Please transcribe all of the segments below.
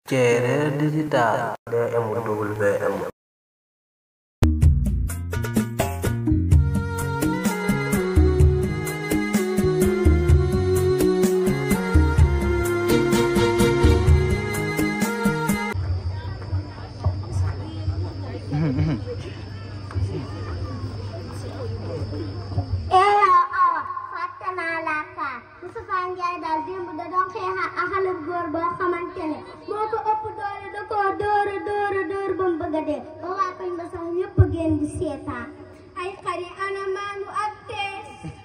Cere digital DMWM eeyo awa fàtte naa laa kaa Moustapha Ndiaye daal démb da doon xeex ak xale bu góor boo xamante ne moo ko ëpp doole da koo dóora dóora dóor ba mu bëgg a dee ba waa koñ ba sax ñëpp a génn di seetaan ay xari ana maanu ak tees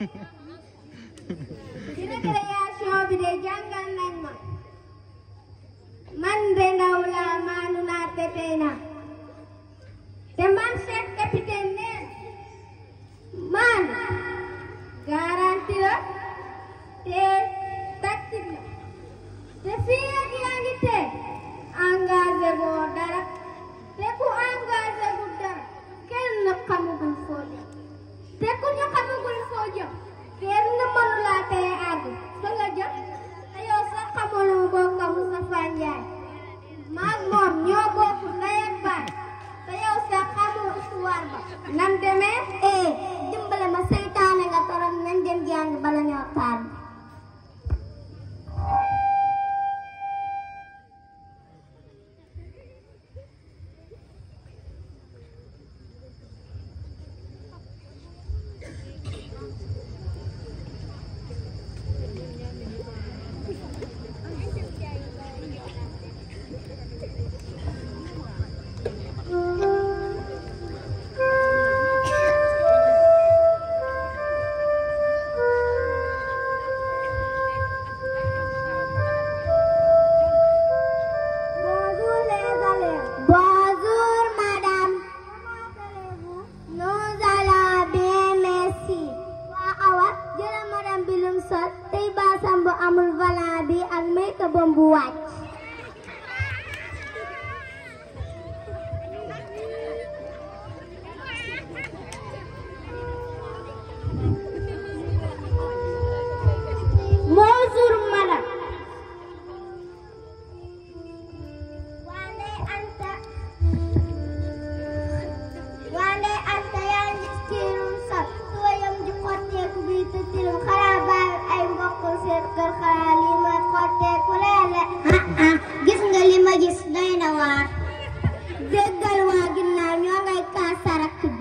ci récréation bi de jàngal nañ ma man de ndaw laa maanu naa te tey naa te man chef capitaine neen man garanti la te tactique la te fii ak yaa ngi te engagé boo dara te ku engagé bu dara kenn xamagul foo jëm te ku ñu xamagul foo jëm kenn mënu laa tee àgg fa nga jëm te yow sax xamuloo bokk ak Moustapha Ndiaye maag moom ñoo bokk ndey ak baay te yow sax xamoo histoire ba nam demee eh dimbale ma seytaane nga torom nañ dem jàng bala ñoo taal Bonjour les élèves. Bonjour madame. Comment allez-vous? Nous allons bien merci. waa Awa jëlal madame bi lum sol tey baasam bu amul volant bi ak make-up am bu wàcc. Bonjour madame. Wande Anta Wande Anta yaa ngi tiirum sax sooyam ji xotteeku bi te tiirum xanaa baal ay mbokk seen kër xanaa lii mooy xotteeku leele gis nga li ma gis doy na waar déggal waa ginnaaw ñoo ngay kaas sarak bi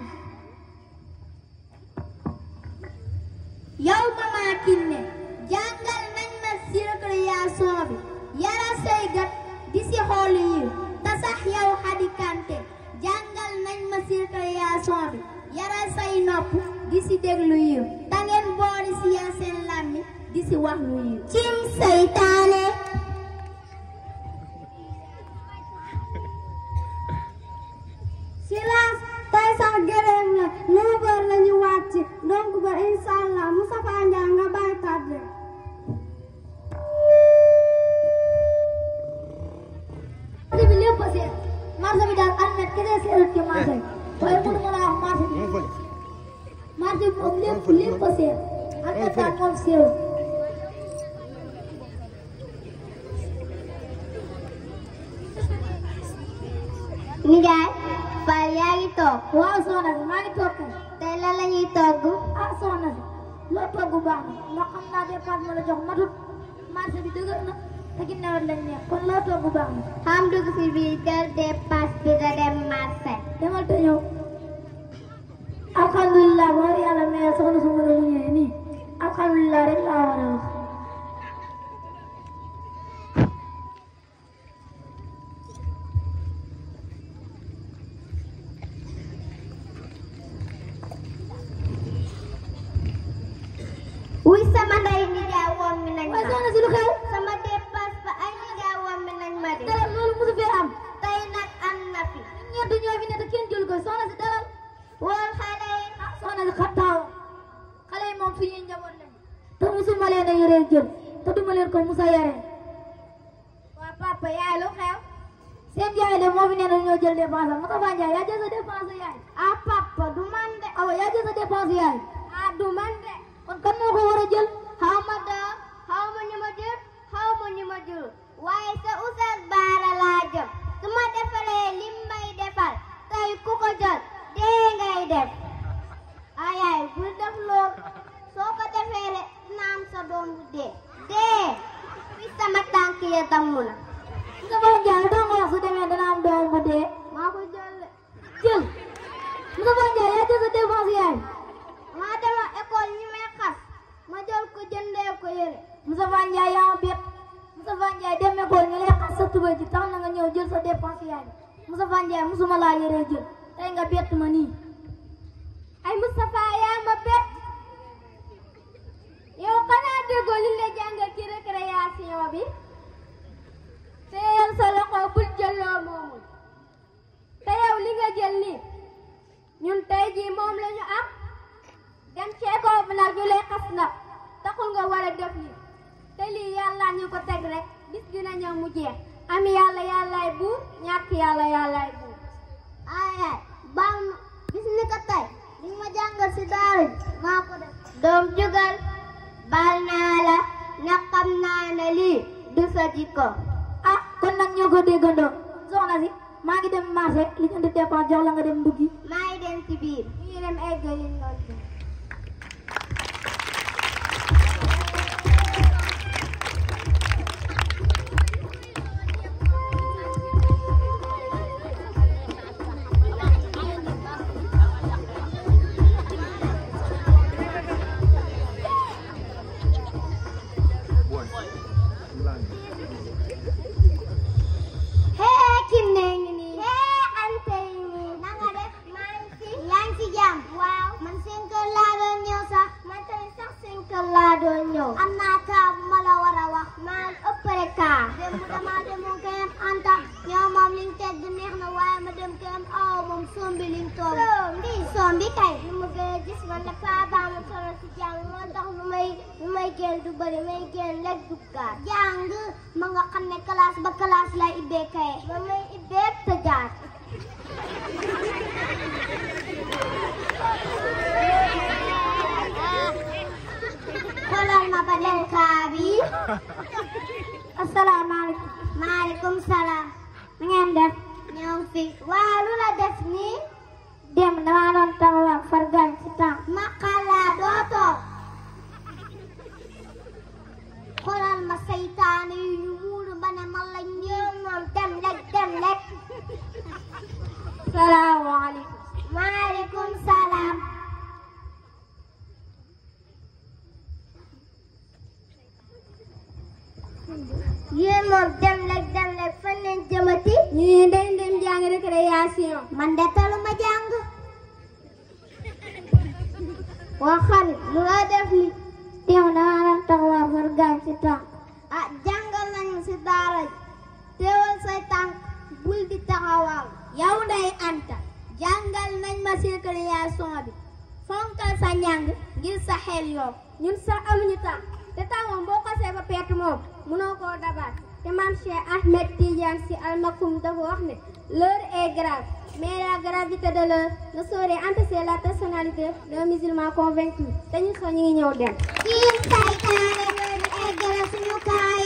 yow Mama Kiné jàngal nañ ma ci récréation bi yara say gat di si xool yi te sax yow Xadi Kanté jàngal nañ ma ci récréation bi yara say nopp di si déglu yi te ngeen boole si yaa seen làmmi di si wax lu yi cim saytaane silence tey sax gërëm la neuf heures la ñu wàcc donc ba incha allah Moustapha Ndiaye nga bàyyi tardé. marché bi lépp a seet marché bi daal almet kese seetut ci marché bi waaye mënu ma laa wax marché bi marché bi moom lépp lépp a seet almet daal moom seetut. Nijaay Fall yaa ngi toog. waaw soxna si maa ngi toog kay. tey lan la ñuy togg. ah soxna si loo togg baax na ndax xam naa dépense ma la jox matut marché bi dëgër na te ginnaaw lañ ne kon loo togg baax na. xam dugg si biir kër dépense bi da dem marché. demal te ñëw. alhamdulilah war yàlla mais soxna su ma la ñëwee nii alhamdulilah rek laa war a wax. wuy sama ndey nijaay woon mi nañ ma. waaye soxna si lu xew. sama dépense ba ay nijaay woon mi nañ ma de. dara loolu mosu fee am. tey nag am na fi. ñett ñoo fi ne te kenn jël ko soxna si dalal. woon xale yi. ah soxna si xattaaw. xale yi moom suñuy njaboot lañ. te mosuma leen a yoreel jël. te duma leen ko musa yaree. waa papa yaay lu xew. seen yaay de moo fi nee na ñoo jël dépense am Moustapha Ndiaye yaa jël sa dépense yaay. ah papa du man de. awa yaa jël sa dépense yaay. ah du man de. kon kan moo ko war a jël. xaw ma da xaw ma ñu ma jël xaw ma ñu ma jël waaye sa Oustaz Baara laa yee damm la Moustapha Ndiaye doo nga wax su demee dana am doom bu dee maa ko jël de jël Moustapha Ndiaye yaa jël sa défense yaay maa dema école ñu may xas ma jël ko jëndee ko yére Moustapha Ndiaye yaa ma bett Moustapha Ndiaye dem école ñu lay xas sa tubéy ji tax na nga ñëw jël sa défense yaay Moustapha Ndiaye musuma laa yére jël tey nga bett ma nii ay Moustapha yaa ma bett yow xanaa déggoo li la jàngal ci récréation bi téyel sa loxo bul jël loo moomul te yow li nga jël nii ñun tey jii moom la ñu am dem ci école bi nag ñu lay xas nag taxul nga war a def lii te lii yàlla ñu ko teg rek bis dina ñëw mu jeex am yàlla yàllaay buur ñàkk yàlla yàllaay buur ay ay baal ma bis ni ko tey li ma jàngal si daara ji maa ko def doom jugal baal naa la na xam naa ne lii du sa jikko ah kon nag ñoo ko déggandoo soxna si maa ngi dem marché li ñu indi dépense jox la nga dem nduggi maa ngi dem ci biir ñu ngi dem eggali noonu bi hee kim ne ngi nii hee ante yi nii na nga def maa ngi fi yaa ngi ci jàmm waaw man seen kër laa doon ñëw sax man tamit sax seen kër laa doon ñëw am naa kaa bu ma la war a wax maa ëppale kaa dem dama demoon këram anta ñoo moom liñ teg neex na waaye ma dem këram aw moom sombi liñ toog sombi sombi kay lu ma gën a gis man dafa baa ma solo si jàng moo tax lu may lu may génn du bëri may génn lekk duggaat jàng ma nga xam ne classe ba classe lay ibbee kaye ba may ibbee tëjaat xoolal ma ba dem kaa bi asalaamaaleykum maaleykum salaam na ngeen def ñëw fi waaw lu la def nii dem dama doon taxawal fargal ci temps ma xalaa doo toog xoolal ma saytaane yu ñu muuru ba ne man la ñëw moom dem rek dem rek salaamaaleykum maaleykum salaam yéen moom dem rek dem rek fan leen jëmati ñu ne dañ dem jàng récréation man de taluma jàng waa xarit lu la def li teew dama doon taxawal fargal ci temps ah jàngal nañu si daara ji teewal say tànk bul di taxawal yow nday anta jàngal nañ ma si récréation bi fonkal sa njàng ngir sa xel yow ñun sax amuñu temps te temps moom boo xasee ba pett moom mënoo koo dabaat te maam Cheikh Ahmed Tidiane Sy Al Maktoum dafa wax ne l'heure est grave mais la gravité de l'heure ne saurait empêcher la personnalité d'un musulman convaincu te ñu soo ñu ngi ñëw dem. kii saytaane yooyu eggale suñu kaay.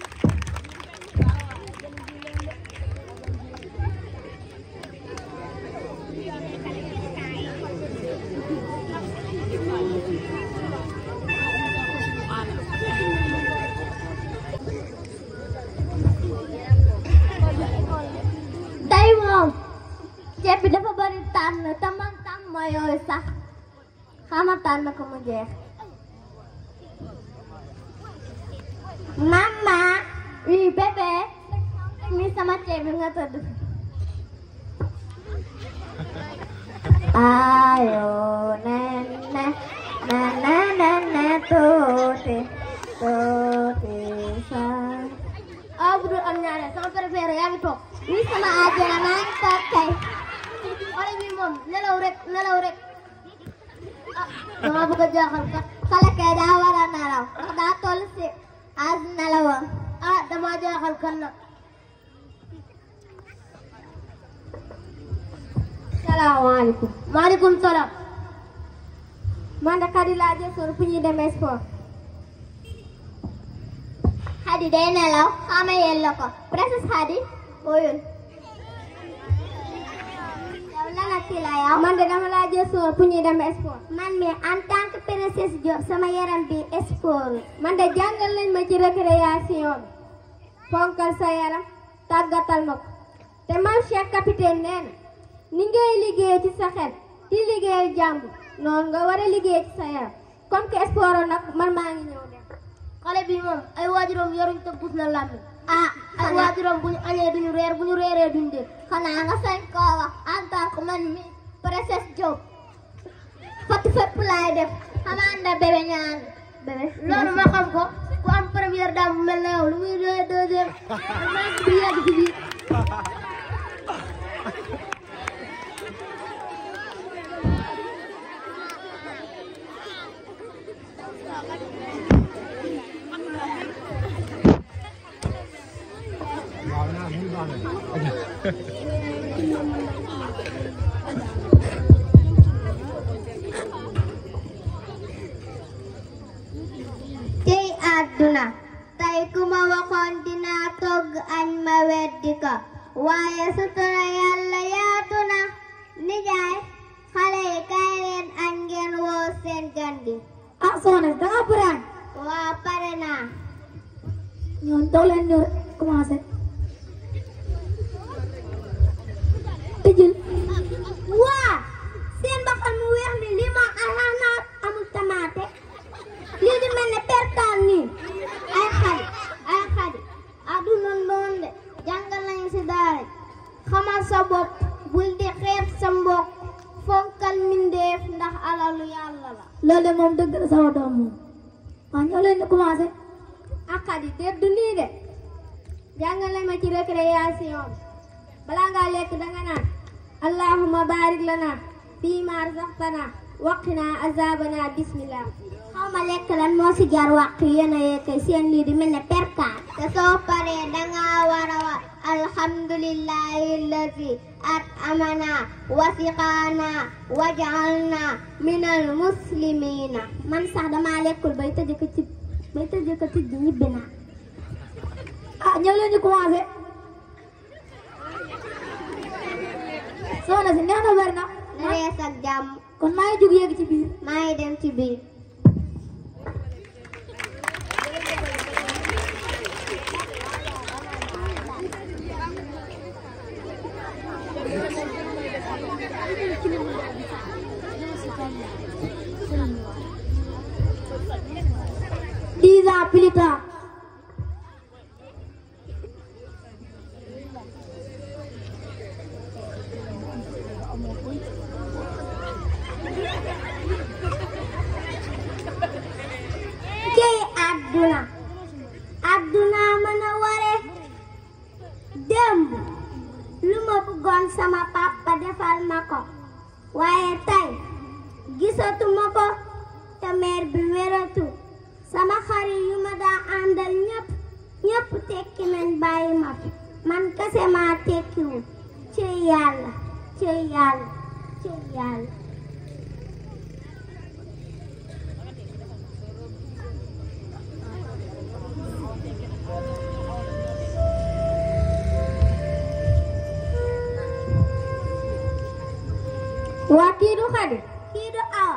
tey moom ceeb bi dafa bari tànn te man tànn ma yooyu sax xama tànn ko mu jeex mama oui bébé mi sama ceeb bi nga tëdd ayo nene nene nene tuuti tuuti sa ah bu dul am ñaare sama préféré yaa ngi toog ni sama àjjana maa ngi toog tey xale bi moom nelaw rek nelaw rek ah dama bëgg a jaaxal kat xale kay daa war a nelaw ndax daa toll si as nelawam ah dama jaaxal kan nag salaamaaleykum maaleykum salaam man de Khady laa jësoon fu ñuy demee sport Khady day nelaw xama yella ko princesse Khady oyul yow lan ak kii la yow man de dama laa jësoon fu ñuy demee sport man mi en tant que princesse Diop sama yaram bi sport man de jàngal nañ ma ci récréation bi fonkal sa yaram tàggatal ma ko te mam Cheikh capitaine nee na ni ngay liggéey ci sa xel di liggéey jàmb noonu nga war a liggéey ci sa yaram comme que sport nag man maa ngi ñëw dem xale bi moom ay waajuram yoruñ te bus na làmmiñ ah ay waajuram bu ñu añee duñu reer bu ñu reeree duñu dee xanaa nga sañ koo wax en tant que man mi princesse Diop fatu fépp laay def xamaa nda bébé ñaan bébé loolu ma xam ko ku am première dame bu mel na yow lu muy doy deuxième maa ngi yegg ci biir tey àdduna tey ku ma waxoon dinaa togg añ ma weddi ko waaye sutura yàlla yaatu na nijaay xale yi kaay leen añ ngeen woo seen gan gi ah soxna si da nga pare añ waa pare naa ñoom dox leen ñu commencé tëjël waa seen mbaxal mu weex mi lii moom anaanaat amul tamaate lii di mel ne perkaal nii ay xadi ay xadi aduna noonu de jàngal nañu si daara xamal sa bopp bul di xeeb sa mbokk fonkal mindeef ndax alalu yàlla la loolu de moom dëgg la sama doom moom waaw ñoo leen di commencé ak xadi te du nii de jàngale ma ci récréation bi balaa ngaa lekk danga naan allahumma barik lana fii ma razaqtana waqina azabana bismillah xaw ma lekk lan moo si jaar wàq yéen a yekkay seen lii di mel ne perkaat te soo paree danga war a wax alhamdulillahi allazi at amana wasiqaana wajalna minal muslimina man sax dama lekkul bay tëj ko ci bay tëj ko ci ñibbi naa ah ñoo leen di commencé soxna si neex na bari na na rees ak jàmm kon maa ngi jóg yéeg ci biir maa ngi dem ci biir dix ans plus tard cey àdduna àdduna mën a ware démb lu ma bëggoon sama papa defal ma ko waaye tey gisatuma ko te meer bi wératu sama xarit yu ma daa àndal ñépp ñépp tekki nañ bàyyi ma fi man kese maa tekkiwul cey yàlla cey yàlla cey yàlla waa kii du xadi kii du awa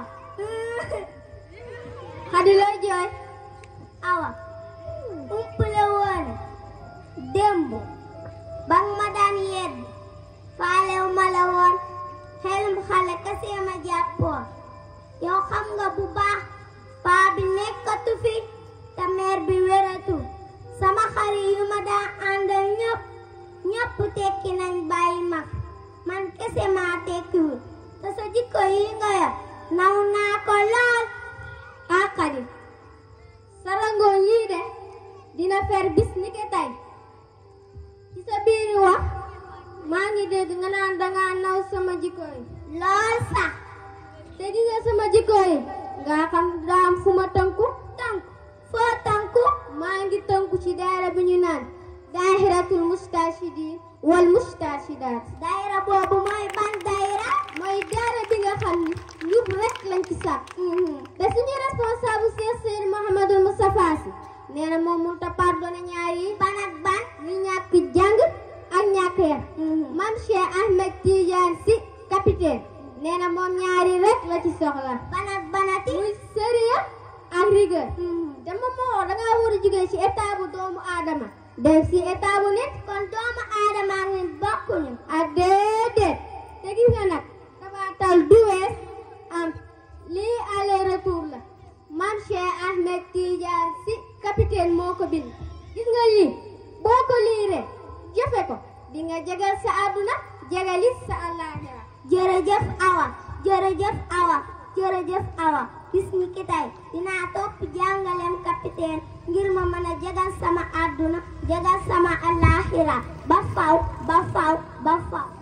xadi looy jooy awa umpale woon démb ba nga ma daan yedd faalew ma la woon xelum xale kese ma jàppoon yow xam nga bu baax paa bi nekkatu fi te meer bi wératu sama xarit yu ma daan àndal ñëpp ñëpp tekki nañ bàyyi ma fi man kese maa tekkiwul te sa jikko yi nga yor naw naa ko lool ah Xadi sa rangoon yii de dina fer bis ni ke tey ci sa biiri wax maa ngi dégg nga naan danga naw sama jikko yi lool sax te gis nga sama jikko yi nga xam daa am fu ma tënku tënku foo tënku maa ngi tënku ci daara bi ñu naan daahiratul mustashidin wal mustashidaat daayira boobu mooy ban daayira mooy daara bi nga xam ni njub rek lañ ci sax te suñu responsable Cheikh Seydi Mouhamadou Moustapha Sy nee na moom mënut a pardonné ñaar yi ban ak ban ñu ñàkk jàng ak ñàkk yar mam Cheikh Ahmed Tidiane Sy capitaine nee na moom ñaari rek la ci soxla ban ak banati muy sérieux ak rigueur te moom moo da ngaa war a jógee ci état bu doomu aadama def si état bu nit kon doomu aadama ak nit bokkuñu ak déedéet te gis nga nag tabaatal du wees am lii aller retour la man Cheikh Ahmed Tidiane Sy capitaine moo ko bind gis nga lii boo ko liiree jëfe ko di nga jegal sa àdduna jegalis sa àllaaxira jërëjëf awa jërëjëf awa jërëjëf awa bis ni ki tey dinaa topp jàngaleem capitaine ngir ma mën a jagal sama àdduna jagal sama àllaaxira ba faw ba faw ba faw